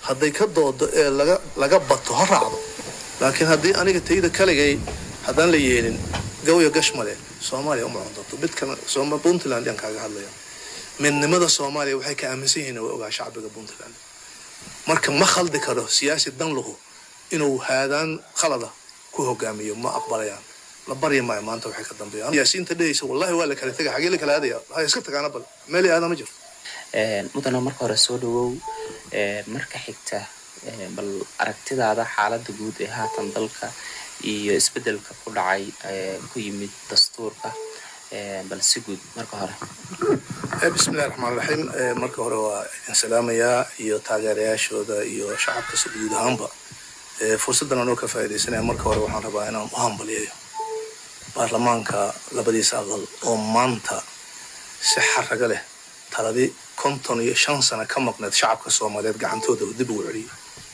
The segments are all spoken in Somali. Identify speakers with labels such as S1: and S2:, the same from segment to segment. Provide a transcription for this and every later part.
S1: hadday ka doodo ee laga laga bato ha raacdo laakiin haddii aniga tayda kaligay haddaan la yeelin gawya gashmale soomaaliya uma cuntato mid kale sooma puntland yaan kaaga hadlaya midnimada soomaaliya waxay ka aaminsan yihiin way ogaa shacbiga puntland marka ma khaldi karo siyaasi danluhu inuu haadaan khalada ku hogaamiyo ma aqbalayaan la barya maayo maanta waxay ka dambeeyaan siyaasiyiinta dhehaysa wallahi waa la kala tegay xagee la kala aadaya ha iska tagaana bal meel aada ma jirto
S2: mudana marka hore soo dhawow marka xigta bal aragtidaada xaalada guud ee haatan dalka iyo isbedelka ku dhacay ku yimid dastuurka bal si guud marka hore
S1: bismillahi raxmaan raxiim marka hore waa idin salaamayaa iyo taageerayaashooda iyo shacabka si guud ahaanba fursaddan anoo ka faaidaysanaya marka hore waxaan rabaa inaan u hambaliyayo baarlamaanka labadiisa aqal oo maanta si xaraga leh taladii konton iyo shan sano ka maqneed shacabka soomaaliyeed gacantooda dib ugu celiyay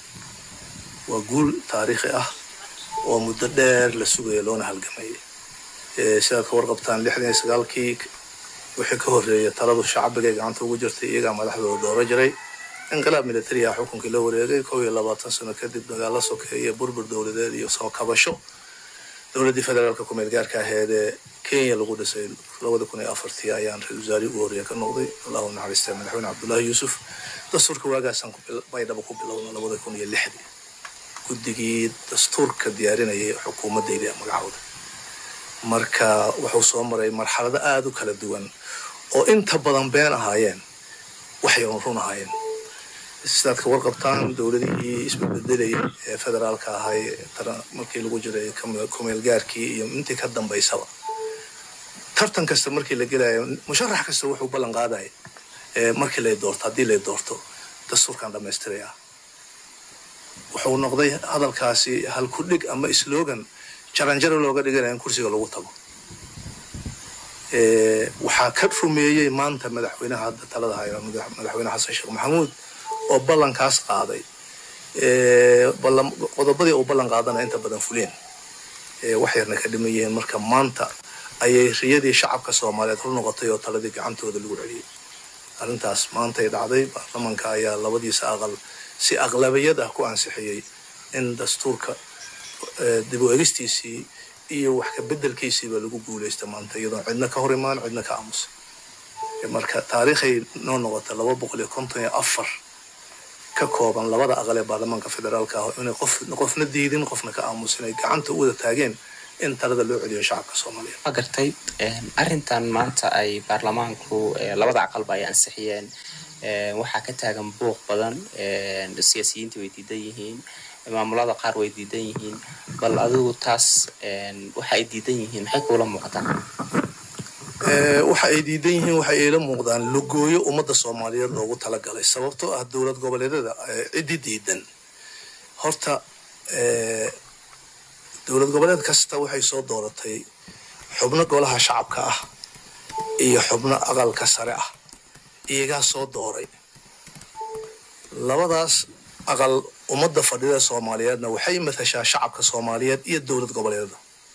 S1: waa guul taariikhi ah oo muddo dheer la sugaya loona halgamayay sidaad ka warqabtaan lixdan iyo sagaalkii wixii ka horreeyay taladu shacbigay gacanta ugu jirtay iyagaa madaxdooda dooro jiray inqilaab militari ah xukunkii la wareegay kow iyo labaatan sano kadib dagaalo sokeeye burbur dowladeed iyo soo kabasho dowladdii federaalka kumeel gaarka aheed ee kenya lagu dhisay labada kun iyo afartii ayaan ra-isul wasaare ugu horreeya ka noqday allahu naxariistay madaxweyne cabdullaahi yuusuf dastuurka waagaasaan baydhaba ku bilowna labada kun iyo lixdii guddigii dastuurka diyaarinayay xukuumaddayda magacooda marka wuxuu soo maray marxalado aada u kala duwan oo inta badan been ahaayeen waxay run ahaayeen sidaad ka warqabtaan dowladihii isbedbedelayay ee federaalka ahay markii lagu jiray kumeel gaarkii iyo intii ka dambaysaba tartan kasta markii la gelayo musharax kasta wuxuu ballan qaadaya markii lay doorto haddii lay doorto dastuurkan dhammaystiraya wuxuu noqday hadalkaasi halku dhig ama slogan jaranjaro looga dhiganaya in kursiga lagu tago waxaa ka rumeeyey maanta madaxweynaha hadda talada haya madaxweyne xasan sheekh maxamuud oo ballankaas qaaday qodobadii uu ballan qaadana inta badan fuleen wax yarna ka dhiman yihiin marka maanta ayay riyadii shacabka soomaaliyeed hor noqotay oo taladii gacantooda lagu celiyey arrintaas maantay dhacday baarlamanka ayaa labadiisa aqal si aqlabiyad ah ku ansixiyey in dastuurka dib u egistiisii iyo wax ka bedelkiisiiba lagu guulaysta maanta iyadoon cidna ka hor imaan cidna ka aamusa marka taariikhay noo noqota laba boqol iyo konton iyo afar ka kooban labada aqal ee baarlamaanka federaalka ah inay qof qofna diidin qofna ka aamusin ay gacanta u wada taageen in talada loo celiyo shacabka soomaaliyeed
S2: ma gartay arrintan maanta ay baarlamaanku labada aqalba ay ansixiyeen waxaa ka taagan buuq badan siyaasiyiinta way diidan yihiin maamulada qaar way diidan yihiin bal adigu taas waxa ay diidan yihiin maxay kuula muuqataa
S1: waxa ay diidan yihiin waxa ayla muuqdaan lugooyo ummadda soomaaliyeed loogu talagalay sababtoo ah dowlad goboleedyada ciddi diidan horta dowlad goboleed kasta waxay soo dooratay xubno golaha shacabka ah iyo xubno aqalka sare ah iyagaa soo dooray labadaas aqal ummadda fadhida soomaaliyeedna waxay matashaa shacabka soomaaliyeed iyo dowlad goboleedada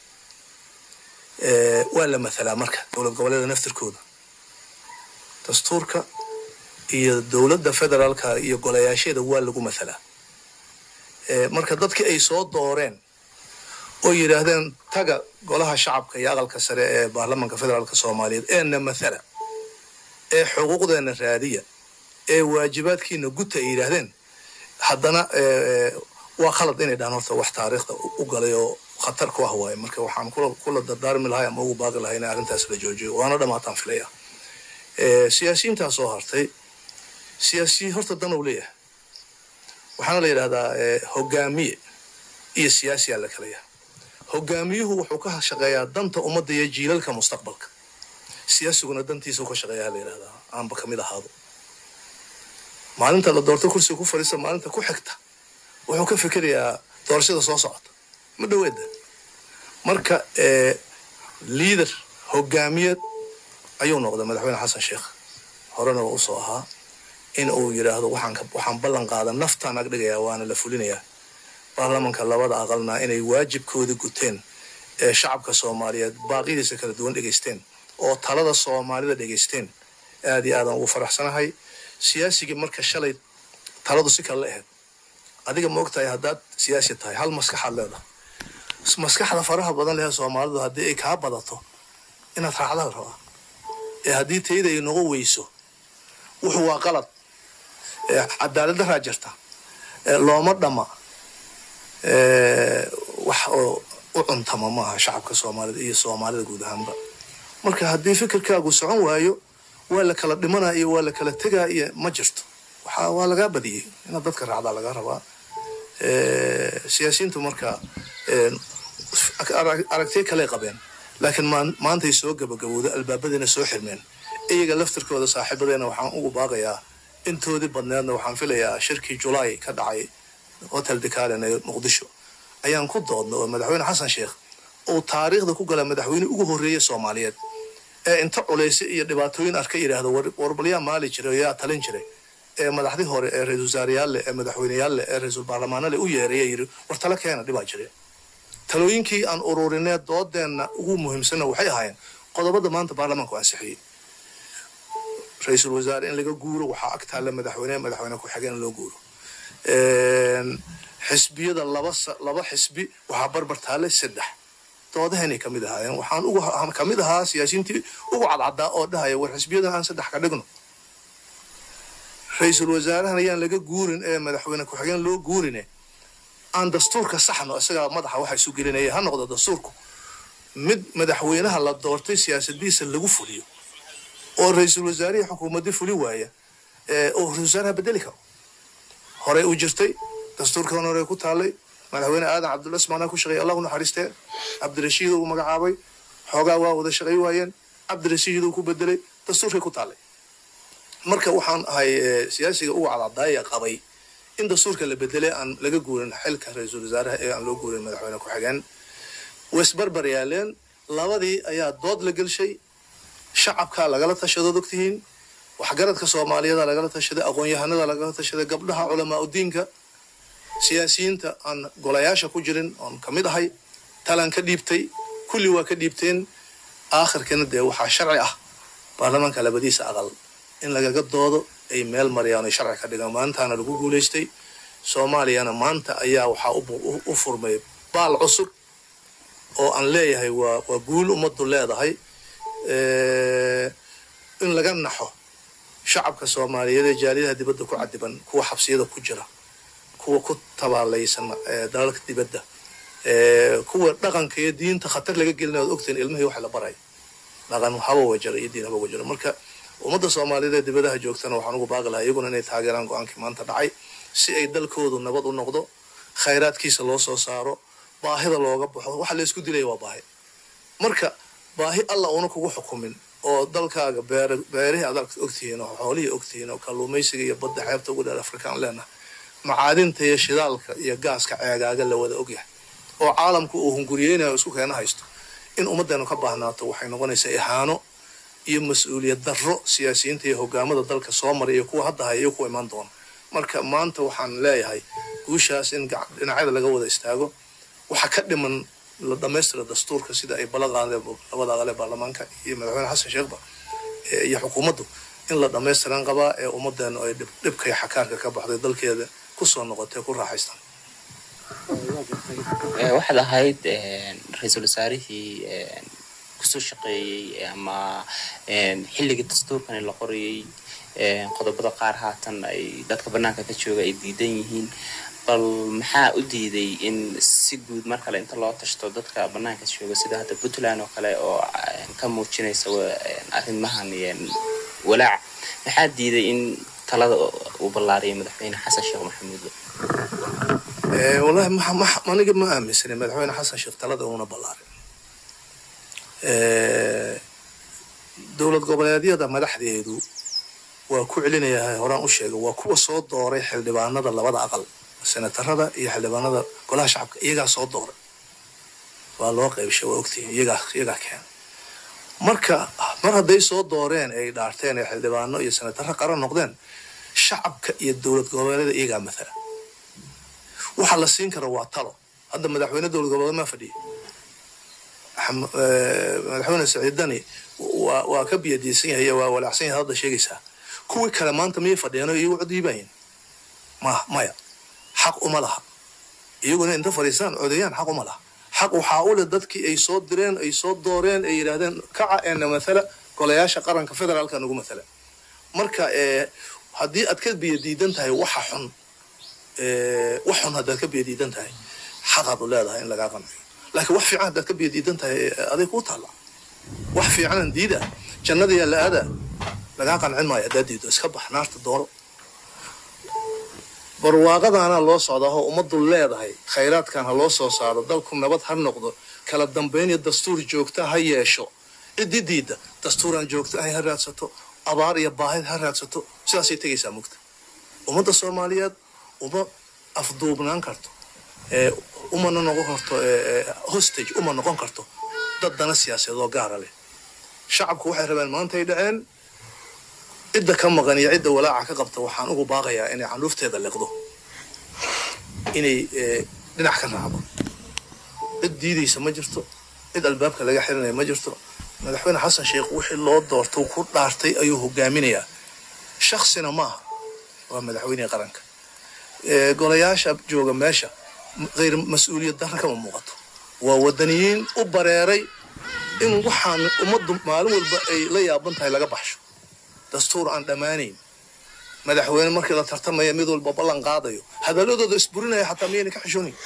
S1: waa la mathalaa marka dowlad goboleeda naftirkooda dastuurka iyo dowladda federaalka iyo golayaasheeda waa lagu mathalaa marka dadkii ay soo dooreen oo yidhaahdeen taga golaha shacabka iyo aqalka sare ee baarlamanka federaalka soomaaliyeed eena mathala ee xuquuqdeena raadiya ee waajibaadkiina guta ay yidhaahdeen haddana waa khalad inay dhahaan horta wax taariikhda u galay oo khatar ku ah waaye marka waxaan kula dardaarmi lahay ama ugu baaqi lahay in arrintaas la joojiyo waana dhamaataan filaya siyaasiyiintaa soo hartay siyaasiyi horta dan uu leeyahay waxaana la yidhahdaa hogaamiye iyo siyaasiyaa la kala yahay hogaamiyuhu wuxuu ka shaqeeyaa danta ummadda iyo jiilalka mustaqbalka siyaasiguna dantiisa u ka shaqeeyaa la yidhahdaa aanba kamid ahaado maalinta la doorto kursiga ku fadhiista maalinta ku xigta wuxuu ka fikerayaa doorashada soo socota ma dhaweeda marka liader hogaamiyeed ayuu noqday madaxweyne xasan sheekh horena waa usoo ahaa in uu yidhaahdo waxaan ballan qaada naftaan agdhigayaa waana la fulinayaa baarlamanka labada aqalna inay waajibkooda guteen ee shacabka soomaaliyeed baaqidiisa kala duwan dhegaysteen oo talada soomaalida dhegaysteen aad iyo aadan ugu faraxsanahay siyaasigii marka shalay taladu si kale la ahayd adiga ma ogtahay haddaad siyaasi tahay hal maskaxaad leedahay maskaxda faraha badan leh soomaalidu haddii ay kaa badato inaad raacda la rabaa ee haddii tayda ay noqon weyso wuxuu waa qalad cadaalad daraa jirta looma dhama wax oo u cuntama maaha shacabka soomaalida iyo soomaalida guud ahaanba marka haddii fikirkaagu socon waayo waa la kala dhimanaa iyo waa la kala tegaa iyo ma jirto waxa waa lagaa badiyey inaad dadka raacdaa laga rabaa siyaasiyiintu marka aragtiya kaley qabeen laakiin maantay soo gabagabowda albaabadiina soo xirmeen iyaga laftirkooda saaxiibadeena waxaan ugu baaqayaa intoodii badneedna waxaan filayaa shirkii julaay ka dhacay hotel decalen ee muqdisho ayaan ku doodna oo madaxweyne xasan sheekh uu taariikhda ku gala madaxweyne ugu horreeya soomaaliyeed ee inta culaysa iyo dhibaatooyin arka yidhaahdo warbalyaa maali jiray yaa talin jiray ee madaxdii hore ee ra-isul wasaareyaalle ee madaxweyneyaalleh ee ra-iisul baarlamaanale u yeeraya yidhi war tala keena dhibaa jire talooyinkii aan ururinee doodeenna ugu muhiimsanna waxay ahaayeen qodobada maanta baarlamaanku ansixiyey ra-iisul wasaare in laga guuro waxaa ag taalla madaxweyne madaxweyne ku-xigeen in loo guuro xisbiyada laba laba xisbi waxaa barbar taallay saddex doodahanay kamid ahaayeen waxaan ugu kamid ahaa siyaasiyiintii ugu cadcadaa oo dhahaya war xisbiyadan aan saddex ka dhigno ra-iisul wasaarahan ayaan laga guurin ee madaxweyne ku-xigeen loo guurine aan dastuurka saxno isagaa madaxa waxa isu gelinaya ha noqdo dastuurku mid madaxweynaha la doortay siyaasadiisa lagu fuliyo oo ra-iisul wasaarihii xukuumadii fuli waaya oo ra-isul wasaaraha bedeli karo horey u jirtay dastuurkan hore ku taallay madaxweyne aadan cabdulla ismaanaa ku shaqeeyay allah u naxariistee cabdirashiid uu magacaabay xoogaa waa wada shaqay waayeen cabdirashiid uu ku bedelay dastuurkay ku taallay marka waxaan ahay siyaasiga ugu cadcadaaya qabay in dastuurka la bedelay aan laga guurin xilka ra-iisul wasaaraha ee aan loo guurin madaxweyne ku-xigeen waisbarbar yaaleen labadii ayaa dood la gelshay shacabkaa lagala tashadood ogtihiin waxgaradka soomaaliyada lagala tashaday aqoon-yahanada lagala tashaday gabdhaha culamaa udiinka siyaasiyiinta aan golayaasha ku jirin oon ka mid ahay talaan ka dhiibtay kulli waa ka dhiibteen aakhirkana dee waxaa sharci ah baarlamaanka labadiisa aqal in lagaga doodo ay meel mariyaan ay sharci ka dhigaan maantaana lagu guulaystay soomaaliyana maanta ayaa waxaa u furmay baal cusub oo aan leeyahay waa waa guul ummaddu leedahay in laga naxo shacabka soomaaliyeed ee jaaliyadaha dibadda ku cadiban kuwa xabsiyada ku jira kuwa ku tabaalaysan dalalka dibadda kuwa dhaqanka iyo diinta khatar laga gelina ad ogtahin ilmihii wax la baray dhaqan haba wajara iyo diin haba wajara marka ummadda soomaaliyeed ee dibadaha joogtana waxaan ugu baaqi lahaa iyaguna inay taageeraan go-aankii maanta dhacay si ay dalkoodu nabad u noqdo khayraadkiisa loo soo saaro baahida looga baxo waxa laysku dilaya waa baahi marka baahi alla una kugu xukumin oo dalkaaga beer beerihii aad ogtihiin oo xoolihii ogtihiin oo kalluumaysiga iyo badda xeebta ugu dheer afrikaan leenahay macaadinta iyo shidaalka iyo gaaska ceegaaga la wada ogyahay oo caalamku uu hunguriyeynayo isku keena haysto in ummaddeenu ka baahnaato waxay noqonaysaa ihaano iyo mas-uuliyad darro siyaasiyiinta iyo hogaamada dalka soo maray iyo kuwa hadda haya iyo kuwa imaan doona marka maanta waxaan leeyahay guushaas in dhinacyada laga wada istaago waxa ka dhiman la dhamaystira dastuurka sida ay bala qaadeen labada aqal ee baarlamaanka iyo madaxweyne xasan sheekhba iyo xukuumaddu in la dhamaystiran qabaa ee ummadeenu ay dhibka iyo xakaarka ka baxday dalkeeda kusoo noqotay ku raaxaystaan
S2: waxaad ahayd ra-iisul wasaarihii kusoo shaqeeyey ama xilligii dastuurkani la qorayey qodobada qaar haatan ay dadka banaanka ka jooga ay diidan yihiin bal maxaa u diiday in si guud mar kale inta loo tashto dadka banaanka jooga sida hadda puntland oo kale oo ka muujinaysa arrimahan walaac maxaa diiday in talada uu ballaariyay madaxweyne xasan sheekh maxamuud
S1: wallahi aniga ma aaminsanin madaxweyne xasan sheekh talada uuna ballaarin dowlad goboleedyada madaxdeedu waa ku celinayaa horaan u sheegay waa kuwa soo dooray xildhibaanada labada aqal senatarada iyo xildhibaanada golaha shacabka iyagaa soo dooray waa loo qaybshay waa ogtihiin iyagaa iyagaa keena marka mar hadday soo dooreen ay dhaarteen ee xildhibaano iyo senataro qaran noqdeen shacabka iyo dowlad goboleedyada iyagaa mathala waxa la siin kara waa talo hadda madaxweyne dowlad goboleed maa fadhiya madaxweyne saciidani waa waa ka biyadiisan yahay waa walaacsan yahay hadda sheegaysaa kuwii kale maanta miyay fadhiyeen oo iyagu cod iibayin ma maya xaq uma laha iyaguna inta fadhiistaan codeeyaan xaq uma laha xaq waxaa u leh dadkii ay soo direen ay soo dooreen ay yidhaahdeen kaca eena mathala golayaasha qaranka federaalka nagu mathala marka haddii aad ka biyo diidan tahay waxa xun wax xun haddaad ka biyo diidan tahay xaqaad u leedahay in lagaa qanciyo laakiin wax fiican haddaad ka biyo diidan tahay aday kuu taalla wax fiicanan diida jannadiyaa la aadaa lagaa qancin maayo haddaad diido iska bax naarta dooro barwaaqadaana loo socdaa oo ummaddu leedahay khayraadkan ha loo soo saaro dalku nabad ha noqdo kala dambayn iyo dastuur joogta ha yeesho ciddi diidda dastuuraan joogta ahay ha raadsato abaar iyo baahid ha raadsato sidaasay tegaysaa mugta ummadda soomaaliyeed uma afduubnaan karto umana noqon karto hostage uma noqon karto dad dana siyaasadeed oo gaara leh shacabku waxay rabeen maantay dhaceen cidda ka maqan iyo cidda walaaca ka qabta waxaan ugu baaqayaa inay canuufteeda liqdo inay dhinac ka raacdo cid diidaysa ma jirto cid albaabka laga xirinaya ma jirto madaxweyne xasan sheekh wixii loo doorto ku dhaartay ayuu hogaaminayaa shaksina maaha waa madaxweynihii qaranka golayaasha jooga meesha hayr mas-uuliyad darra kama muuqato waa wadaniyiin u bareeray in waxaan ummaddu maalin walba ay la yaaban tahay laga baxsho dastuur aan dhammaanayn madaxweyne markii la tartamaya mid walba ballan qaadayo hadalladooda isburinaya xataa miyayna ka xishoonayn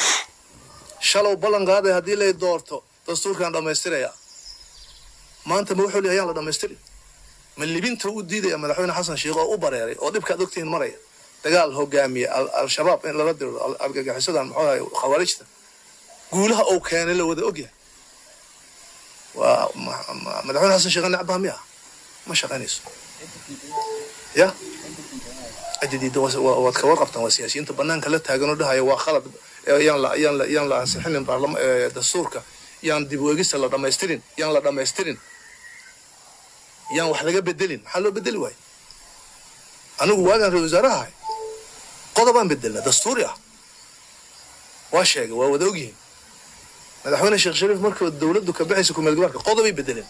S1: shalow ballan qaadaya haddii lay doorto dastuurkaan dhammaystiraya maanta ma wuxuu leeyahay ayaan la dhammaystirin ma libinta u diidaya madaxweyne xasan sheekh oo u bareeray oo dhibkaad ogtihiin maraya dagaal hogaamiye al-shabaab in lala diro argagixisadan muxuu ahay khawaarijta guulaha uu keenay la wada ogyahay waa madaxweyne xasan sheekh necbaa miya ma shaqaynayso ya ciddidiida waad ka warqabtaan waa siyaasiyiinta banaanka la taaganoo dhahaya waa khalad yaan la yaan la yaan la ansixinin baarlama dastuurka yaan dib weegista la dhamaystirin yaan la dhamaystirin yaan wax laga bedelin maxaa loo bedeli waayo anigu waagaan ra wasaaraha ahay qodobaan bedelna dastuuri ah waa sheegay waa wada ogyihiin madaxweyne sheekh shariif markii dowladdu ka baxaysa kumeel gabaarka qodobay bedeleen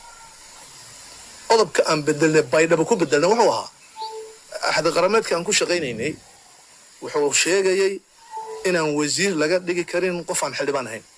S1: qodobka aan bedelnay baydhaba ku bedelnay wuxuu ahaa axdi qarameedka aan ku shaqaynaynay wuxuu sheegayay inaan wasiir laga dhigi karin qof aan xildhibaan ahayn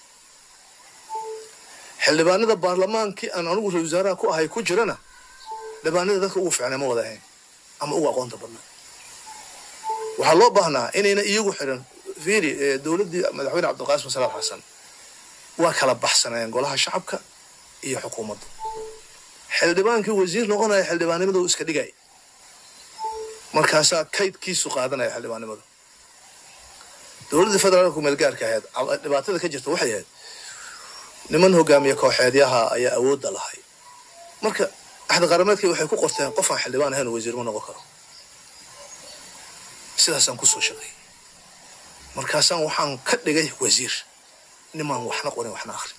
S1: xildhibaanada baarlamaankii aan anigu ra wasaaraha ku ahay ku jirana xildhibaanada dadka ugu fiicnay ma wada ahayn ama ugu aqoonta badnaa waxaa loo baahnaa inayna iyagu xiran fiiri dowladdii madaxweyne cabdilqaasim salaam xasan waa kala baxsanayeen golaha shacabka iyo xukuumadda xildhibaankii wasiir noqonaya xildhibaannimada uu iska dhigay markaasaa kaydkiisu qaadanaya xildhibaannimada dowladda federaalka kumeelgaarka ahayd dhibaatada ka jirta waxay ahayd niman hogaamiye kooxeedyaha ayaa awoodda lahay marka axdi qarameedkii waxay ku qorteen qof aan xildhibaan ahayn wasiir ma noqon karo sidaasaan kusoo shaqeeyey markaasaan waxaan ka dhigay wasiir nimaan waxna qorin waxna akrin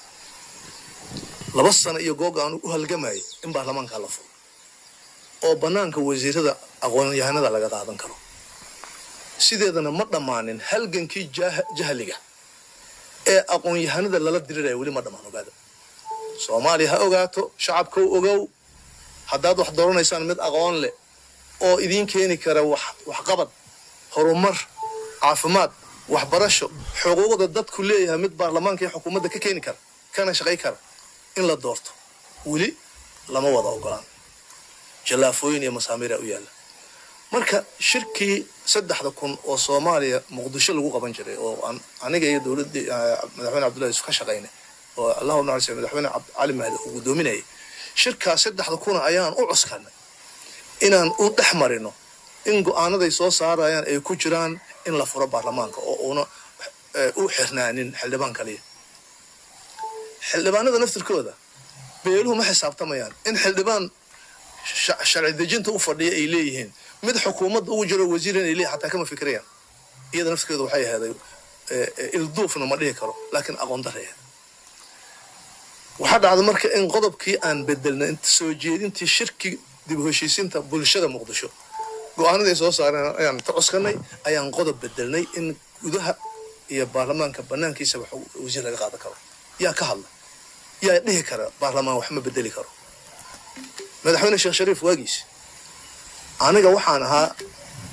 S1: laba sano iyo googa aan u halgamayay in baarlamaankaa la furo oo bannaanka wasiirada aqoonyahanada laga qaadan karo sideedana ma dhammaanin halgankii jahliga ee aqoon-yahanada lala diriraya weli ma dhammaan ogaada soomaaliya ha ogaato shacabkow ogow haddaad wax dooranaysaan mid aqoon leh oo idiin keeni kara waxqabad horumar caafimaad waxbarasho xuquuqda dadku leeyahay mid baarlamaanka iyo xukuumadda ka keeni kara kana shaqay kara in la doorto weli lama wada ogolaan jallaafooyin iyo masaamiira u yaalla marka shirkii saddexda kun oo soomaaliya muqdisho lagu qaban jiray oo aan aniga iyo dowladdii madaxweyne cabdullahi yusuf ka shaqaynay oo allahu nacalisa madaxweyne cali mahdi uu guddoominayay shirkaas saddexda kuna ayaan u cuskanay inaan u dhex marino in go-aanaday soo saarayaan ay ku jiraan in la furo baarlamaanka oo uuna u xirnaanin xildhibaan kaliya xildhibaanada naftirkooda beeluhu ma xisaabtamayaan in xildhibaan sharci dejinta u fadhiya ay leeyihiin mid xukuumadda ugu jiro wasiir inay leeyihin xataa kama fikirayaan iyada naftirkeeda waxay aheeday ilduufna ma dhihi karo laakiin aqoon dareed waxaa dhacda marka in qodobkii aan bedelna soo jeedintii shirki dib u heshiisiinta bulshada muqdisho go-aanaday soo saareen ayaan ta cuskanay ayaan qodob bedelnay in gudaha iyo baarlamaanka banaankiisaba wasiir laga qaadan karo yaa ka hadla yaa dhihi kara baarlamaan wax ma bedeli karo madaxweyne sheekh shariif waagiis aniga waxaan ahaa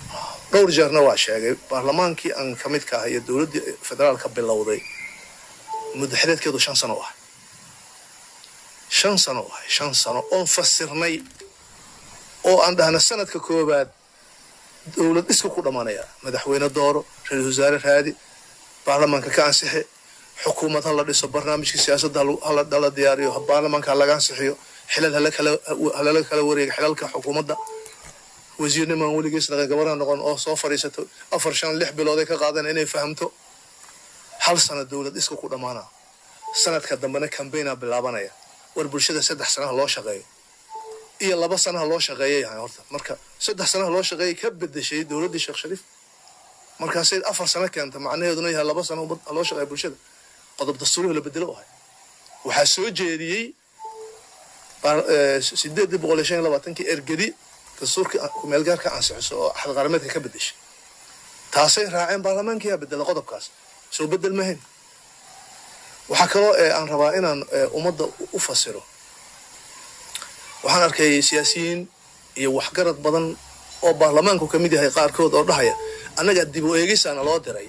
S1: dhowr jeerna waa sheegay baarlamaankii aan ka midka ah iyo dowladdii federaalka bilowday muddaxileedkeedu shan sano u ahay shan sano u ahay shan sano oon fasirnay oo aan dhahna sanadka koowaad dowlad iska ku dhammaanaya madaxweyne dooro ra-iisul wasaare raadi baarlamaanka ka ansixi xukuumad ha la dhiso barnaamijka siyaasadda hala diyaariyo baarlamaanka ha laga ansixiyo xilal halala kala wareega xilalka xukuumadda wasiirnimaan weligiis dhaqan gabaraha noqon oo soo fadhiisato afar shan lix bilooday ka qaadan inay fahamto hal sano dowlad iska ku dhammaana sanadka dambena cambaigna bilaabanaya war bulshada saddex sanaha loo shaqeeyo iyo laba sanaha loo shaqeeyay yahay horta marka saddex sanaha loo shaqeeyay ka bedeshay dowladdii sheekh shariif markaasay afar sano keenta macnaheeduna yahay laba sano loo shaqeeya bulshada qodob dastuurihi la bedelo ahay waxaa soo jeediyey sideedii boqol iyo shan iyo labaatankii ergedi dastuurka kumeelgaarka ansixiso oo axad qarameedka ka bedeshay taasay raaceen baarlamaankiyaa bedela qodobkaas soo bedel mahayn waxaa kaloo aan rabaa inaan ummadda u fasiro waxaan arkay siyaasiyiin iyo waxgarad badan oo baarlamaanku ka mid yahay qaarkood oo dhahaya annaga dib u eegisaana loo diray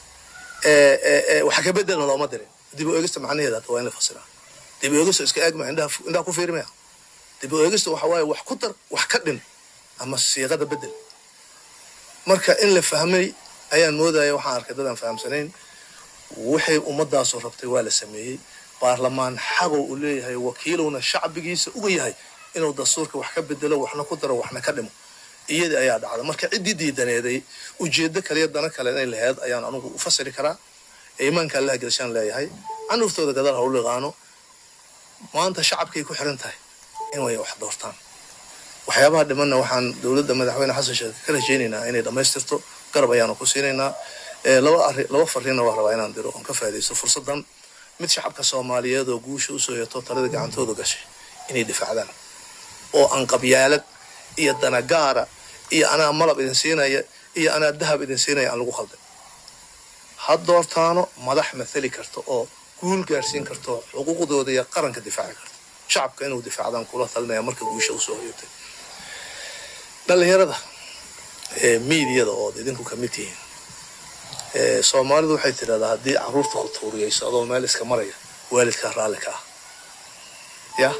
S1: waxa ka bedelna looma dirin dib u eegista macnaheeda hata waa in la fasiraa dib u eegista iska eegma indhaha ku fiirmaya dib u eegista waxa waaye wax ku dar wax ka dhin ama siiqada bedel marka in la fahmay ayaan moodaya waxaan arkay dadaan fahamsanayn waxay ummadaasu rabtay waa la sameeyey baarlamaan xaqow uu leeyahay wakiilowna shacbigiisa uga yahay inuu dastuurka wax ka bedelo waxna ku daro waxna ka dhimo iyadii ayaa dhacda marka ciddii diidaneeday ujeedo kaliya dana kale inay laheyd ayaan anugu u fasiri karaa iimaanka allaha gelshaan leeyahay canuuftooda gadaal ha u liqaano maanta shacabkay ku xiran tahay in way wax doortaan waxyaabaha dhimanna waxaan dowladda madaxweyne xasan sheekh ka rajaynaynaa inay dhammaystirto garab ayaanu ku siinaynaa laba arri laba fariinna waa rabaa inaan diro oon ka faa'idaysto fursaddan mid shacabka soomaaliyeed oo guusha usoo yeeto talada gacantooda gashay inay difaacdaan oo aan qabyaalad iyo danagaara iyo anaa malab idin siinaya iyo anaa dahab idin siinaya aan lagu khalday ha doortaano madax mathali karta oo guul gaarsiin karto xuquuqdooda iyo qaranka difaaci karta shacabka inuu difaacdaan kula talinaya marka guusha usoo hoyotay dhalinyarada miidiyada ood idinku ka mid tihiin soomaalidu waxay tidhahdaa haddii caruurta ku tuuriyayso adoo meel iska maraya waalidkaa raalli ka ah ya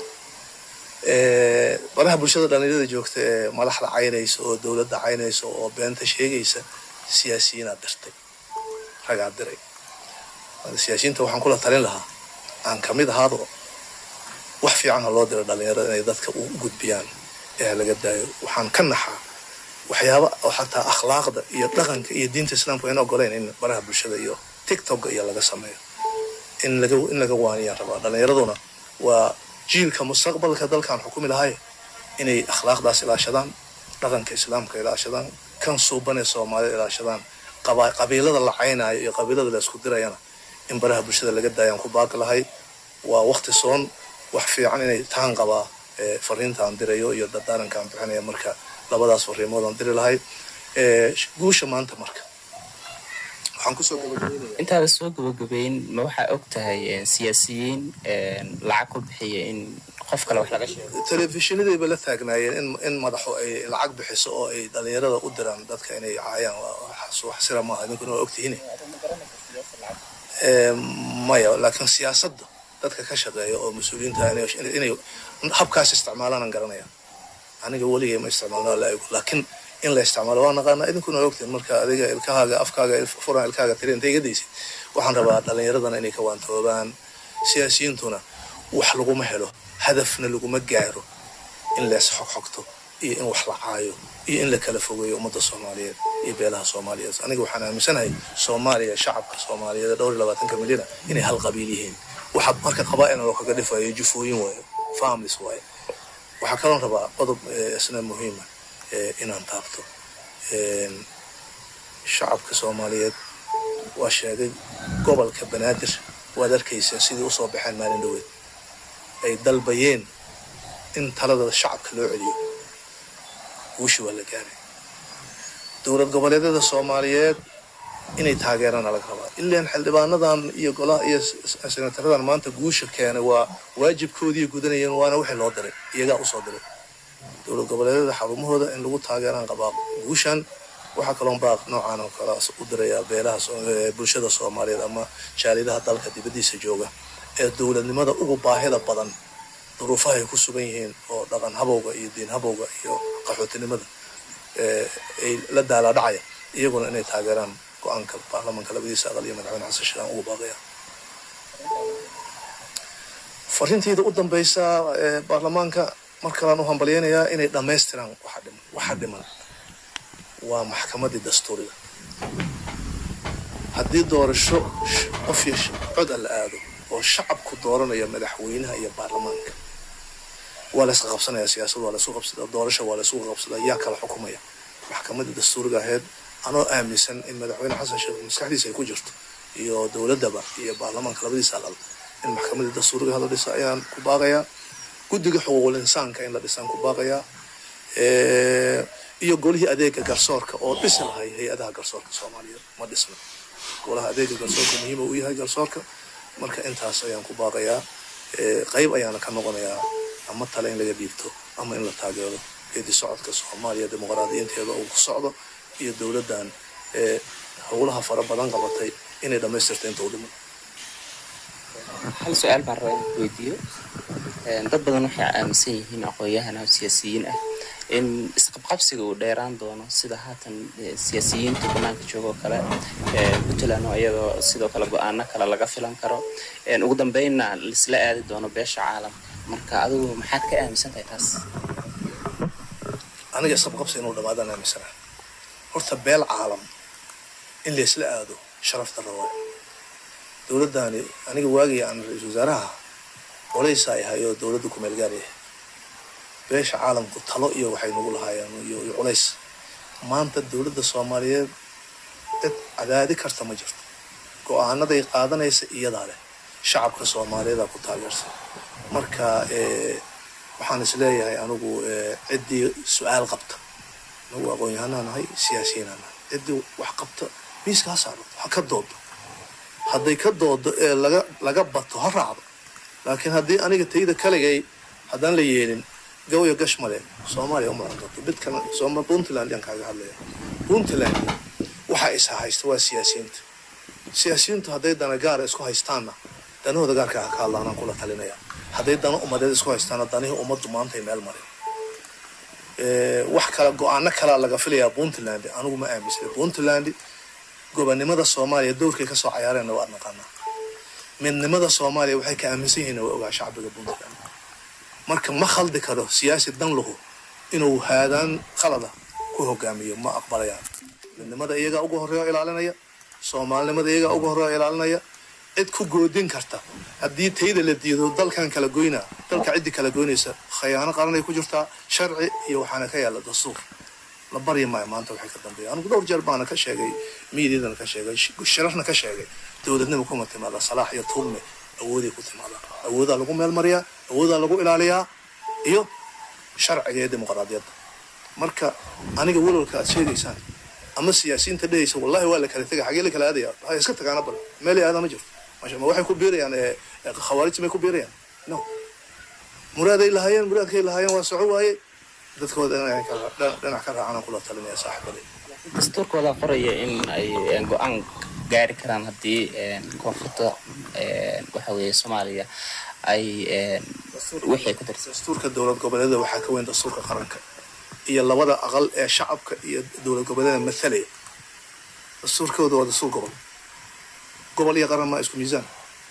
S1: baraha bulshada dhalinyarada joogta ee madaxda caynaysa oo dowladda caynaysa oo beenta sheegaysa siyaasiyiinaad dirtay ragaa diray siyaasiyiinta waxaan kula talin lahaa aan kamid ahaado wax fiican ha loo diro dhalinyarada inay dadka u gudbiyaan ee laga daayo waxaan ka naxaa waxyaaba oo xataa akhlaaqda iyo dhaqanka iyo diinta islaamka ayna ogoleyn in baraha bulshada iyo tiktoka iyo laga sameeyo in laga in laga waaniyaan rabaa dhalinyaraduna waa jiilka mustaqbalka dalkan xukumi lahay inay akhlaaqdaas ilaashadaan dhaqanka islaamka ilaashadaan kan suubanee soomaalida ilaashadaan qabiilada la caynaayo iyo qabiilada la isku dirayana in baraha bulshada laga daayaan ku baaqi lahay waa wakti soon wax fiican inay taan qabaa fariinta aan dirayo iyo dadaaranka aan bixinaya marka labadaas fariimood aan diri lahay guusha maanta marka waxaan kusoo gabagabeynaya
S2: intaada soo gabagabeyn ma waxaa og tahay siyaasiyiin lacag ku bixiya in qof kale wax laga sheego
S1: telefishinadayba la taagnaayeen in in madaxu ay lacag bixiso oo ay dhalinyarada u diraan dadka inay caayaan wax sira maaha idinkuna waa ogtihiin maya laakiin siyaasadda dadka ka shaqeeya oo mas-uuliyiinta inay habkaas isticmaalaan aan garanaya aniga weligay ma isticmaalno laa laakiin in la isticmaalo waa naqaanaa idinkuna waa ogtiin marka adiga ilkahaaga afkaaga furan ilkaaga tiri intay iga daysid waxaan rabaa dhalinyaradana inay ka waantoobaan siyaasiyiintuna wax laguma helo hadafna laguma gaaro in lees xogxogto iyo in wax la caayo iyo in la kala fogeeyo ummadda soomaaliyeed iyo beelaha soomaaliyeed aniga waxaan aaminsanahay soomaaliya shacabka soomaaliyeed dhowr iyo labaatanka milyana inay hal qabiil yihiin waxa marka qabaa'ilna loo kaga dhifayo jufooyin waayo families waayo waxaa kaloon rabaa qodob isna muhiima inaan taabto shacabka soomaaliyeed waa sheegay gobolka banaadir waad arkaysaa sidii usoo baxeen maalin dhaweed ay dalbayeen in talada shacabka loo celiyo guushi waa la gaaray dowlad goboleedyada soomaaliyeed inay taageerana laga rabaa ilaan xildhibaanadan iyo golaha iyo senataradan maanta guusha keenay waa waajibkoodii gudanayeen waana wixii loo diray iyagaa usoo diray dowlad goboleedyada xarumahooda in lagu taageeraan qabaa guushan waxaa kaloon baaq noocan oo kale u dirayaa beelaha bulshada soomaaliyeed ama jaalidaha dalka dibadiisa jooga ee dowladnimada ugu baahida badan duruufaha ay ku sugan yihiin oo dhaqan habowga iyo diin habowga iyo qaxootinimada ay la daalaadhacaya iyaguna inay taageeraan go-aanka baarlamaanka labadiisa aqal iyo madaxweyne xasan sheekh aan ugu baaqaya fariintayda u dambaysa baarlamaanka mar kalaan u hambalyaynayaa inay dhammaystiraan waxa dhiman waxa dhiman waa maxkamadii dastuuriga haddii doorasho qof iyo cod a la aado oo shacabku dooranaya madaxweynaha iyo baarlamaanka waa la isqa qabsanaya siyaasad waa laisku qabsada doorasho waa laisku qabsada yaa kala xukumaya maxkamadii dastuuriga ahayd anoo aaminsan in madaxweyne xasan sheekh maskaxdiisa ay ku jirto iyo dowladaba iyo baarlamaanka labadiisa aqal in maxkamadii dastuuriga la dhisa ayaan ku baaqayaa guddiga xuquuqul insaanka in la dhisaan ku baaqayaa iyo golihii adeega garsoorka oo dhisi lahay hay-adaha garsoorka soomaaliyeed ma dhisna golaha adeega garsoorka muhiima u yahay garsoorka marka intaas ayaan ku baaqayaa qayb ayaana ka noqonayaa ama tale in laga dhiibto ama in la taageero geedi socodka soomaaliya dimuqraadiyiinteeda uu ku socdo iyo dowladdan howlaha fara badan qabatay inay dhammaystirta inta u dhiman
S2: hal su-aal baan rabaa in weydiiyo dad badan waxay aaminsan yihiin aqoon-yahana siyaasiyiin ah in isqabqabsiga uu dheeraan doono sida haatan siyaasiyiinta banaanka jooga oo kale puntland oo iyadoo sidoo kale go-aano kale laga filan karo ugu dambeynna laisla aadi doono beesha caalamka marka adigu maxaad ka aaminsan tahay taas
S1: aniga isqabqabsi inuu dhamaadaan aaminsana horta beel caalam in laysla aado sharafta rawaa dowladdaani aniga waagii aan ra-iisul wasaaraha qolaysa ay ahay oo dowladda kumeel gaar yahay beesha caalamku talo iyo waxay nagu lahaayeen iyo culays maanta dowladda soomaaliyeed cid cadaadi karta ma jirto go-aanaday qaadanaysa iyadaa leh shacabka soomaaliyeeda ku taageersan marka waxaan isleeyahay anigu ciddii su-aal qabta anagu aqoon-yahanaa nahay siyaasiyiinaa nahay ciddii wax qabta miiska ha saarto ha ka doodo hadday ka doodo ee laga laga bato ha raacdo laakiin haddii aniga tayda kaligay haddaan la yeelin gawya gash male soomaaliya uma doonto midkan sooma puntland yaan kaaga hadlaya puntland waxa isa haysta waa siyaasiyiinta siyaasiyiintu hadday dana gaara isku haystaanna danahooda gaarka ha ka hadlaanaan kula talinaya hadday dana ummadeed isku haystaanna danihii ummaddu maantay meel marin wax kala go-aano kalaa laga filayaa puntland anigu ma aaminsana puntland gobonnimada soomaaliya dowrkay kasoo cayaareenna waa naqaanaa midnimada soomaaliya waxay ka aaminsan yihiin waa ogaa shacbiga puntland marka ma khaldi karo siyaasi dan lahu inuu haadaan khalada ku hogaamiyo ma aqbalayaan midnimada iyagaa uga horreeya ilaalinaya soomaalinimada iyagaa uga horreeya ilaalinaya cid ku goodin karta haddii tayda la diido dalkan kala goynaa dalka ciddii kala goynaysa khayaano qaranay ku jirtaa sharci iyo waxaana ka yaalla dastuur la barya maayo maanta waxay ka dambeeya anigu dhowr jeer baana ka sheegay miidiadana ka sheegay shirarna ka sheegay dowladnima kuma timaada salaax iyo tuulme awooday ku timaada awoodaa lagu meel mariyaa awoodaa lagu ilaaliyaa iyo sharciga iyo dimuqraadiyadda marka aniga walwalka aad sheegaysaan ama siyaasiyiinta dhehaysa wallahi waa la kala tegay xagee la kala aadaya ha iska tagaana bal meelay aada ma jirto ma waxay ku biirayaan khawaarijta may ku biirayaan no muraaday lahaayeen muraadkay lahaayeen waa soco waaye dadkooda dhinac ka raacana kula talinaya saaxibaday
S2: dastuurkooda qoraya in ay go-aan gaari karaan haddii koonfurta waxa weeye soomaaliya ay wixii ku darsa
S1: dastuurka dowlad goboleeda waxaa ka weyn dastuurka qaranka iyo labada aqal ee shacabka iyo dowlad goboleeda mathalaya dastuurkooda waa dastuur gobol gobol iyo qaran maa isku miisaan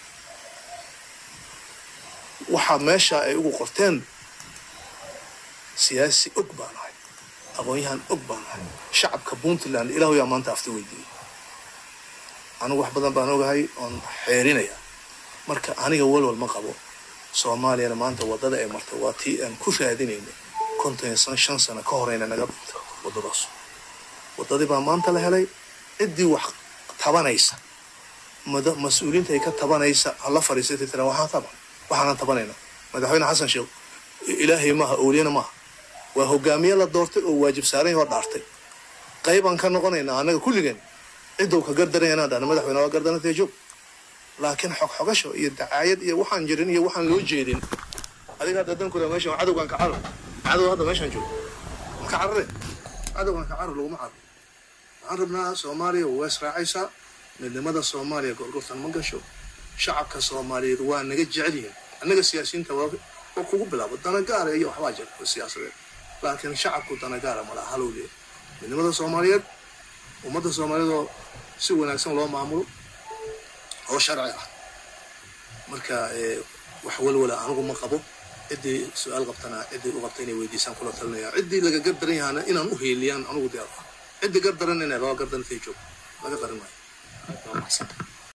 S1: waxaa meesha ay ugu qorteen siyaasi og baan ahay aqoon-yahan og baan ahay shacabka puntland ilaahu yaa maanta afti weydiiyey anigu wax badan baan ogahay oon xeerinaya marka aniga walwal ma qabo soomaaliyana maanta waddada ay martay waa tii aan ku raadinaynay konton san shan sano ka horeyna naga dhunta waddadaas waddadii baa maanta la helay ciddii wax tabanaysa mas-uuliyiinta ay ka tabanaysa hala fariisatay tira waxaan taban waxaanan tabanayna madaxweyne xasan sheekh ilaahay maaha owliyana maaha waa hogaamiye la doortay oo waajib saaran oo dhaartay qaybaan ka noqonaynaa annaga kulligeen cidow ka gardaran inaan dhahno madaxweyne waa gardanatee joog laakiin xogxogasho iyo dacaayad iyo waxaan jirin iyo waxaan loo jeedin adiga hadda dan kula meeshan cadowgaan ka carar cadow hadda meeshaan joogo ma ka carare cadowgaan ka carar laguma cararo waxaan rabnaa soomaaliya waa israacaysaa midnimada soomaaliya gorgortan ma gasho shacabka soomaaliyeed waa naga jecel yihiin annaga siyaasiyiinta waa waa kugu bilaabo danagaara iyo waxbaa jira oo siyaasadeed laakiin shacabku danagaara malaha halow leeya midnimada soomaaliyeed ummadda soomaaliyeed oo si wanaagsan loo maamulo oo sharci ah marka wax walwala anigu ma qabo ciddii su-aal qabtana ciddii u qabta inay weydiisaan kula talinaya ciddii laga gardaran yahaana inaan u heeliyaan anigu diyaar ah ciddii gardaran inay raba gardan intay joog laga qarin maayo
S2: waa mahadsantahay